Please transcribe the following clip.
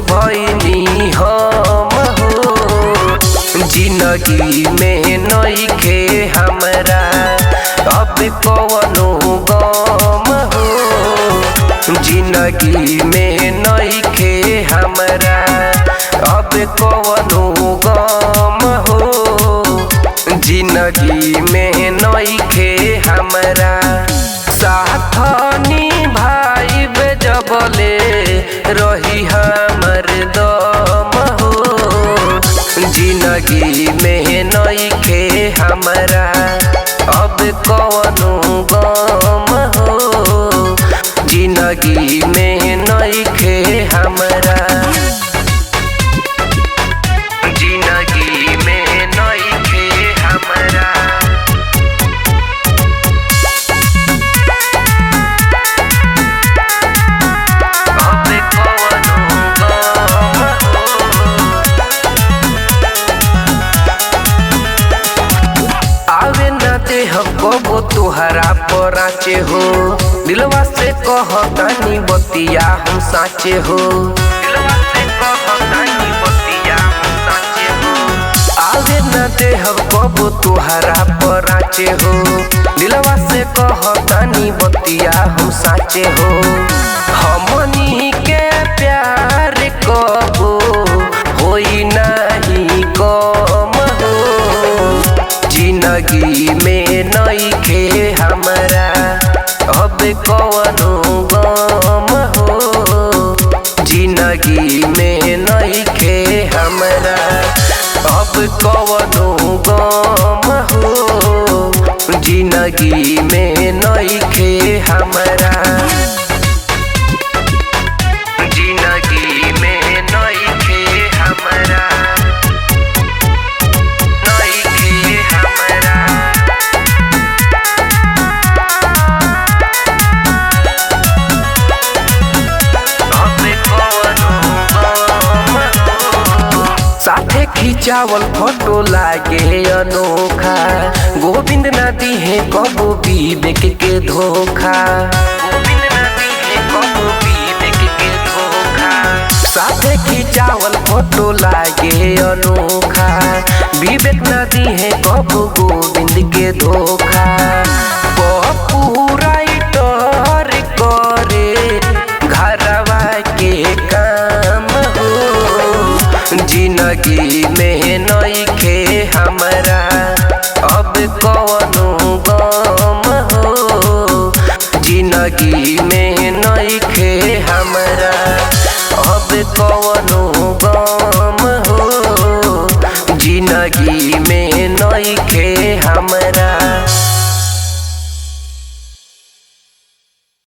भइनी हम हो जिंदगी में नइखे हमरा अब कवनो गम हो जिंदगी में नइखे हमरा अब कवनो गम हो जिंदगी में नइखे हमरा साथ निभाई जबले रही हमर दम हो जिंदगी में नइखे हमरा अब कवनो गम हो जिंदगी में नइखे हमरा जिंदगी में नइखे हमरा अब कवनो गम आवे न दे कबो तुहरा पराचे हो दिलवा से कहतानी बतिया हम साचे हो दिलवा से कहतानी बतिया हम साचे हो आवे न दे कबो तुहरा पराचे हो दिलवा से कहतानी बतिया हम साचे हो हमनी के प्यार कबो होई नाही कम हो जिंदगी में नइखे हमरा अब कवनो गम हो जिंदगी में नइखे हमरा अब कवनो गम हो जिंदगी में नइखे हमरा जिंदगी में नइखे हमरा नइखे हमरा अब कवनो गम हो। साथे खिंचावल फोटो लागे अनोखा गोविंद नदी है कबो विवेक के धोखा गोविंद नदी है कबो विवेक के धोखा साथे खिंचावल फोटो लागे अनोखा विवेक नदी है कबो गोविंद के धोखा पप्पू राइटर करे घरवा के काम हो जिंदगी में नइखे हमरा अब कवनो गम हो जिंदगी में नइखे हमरा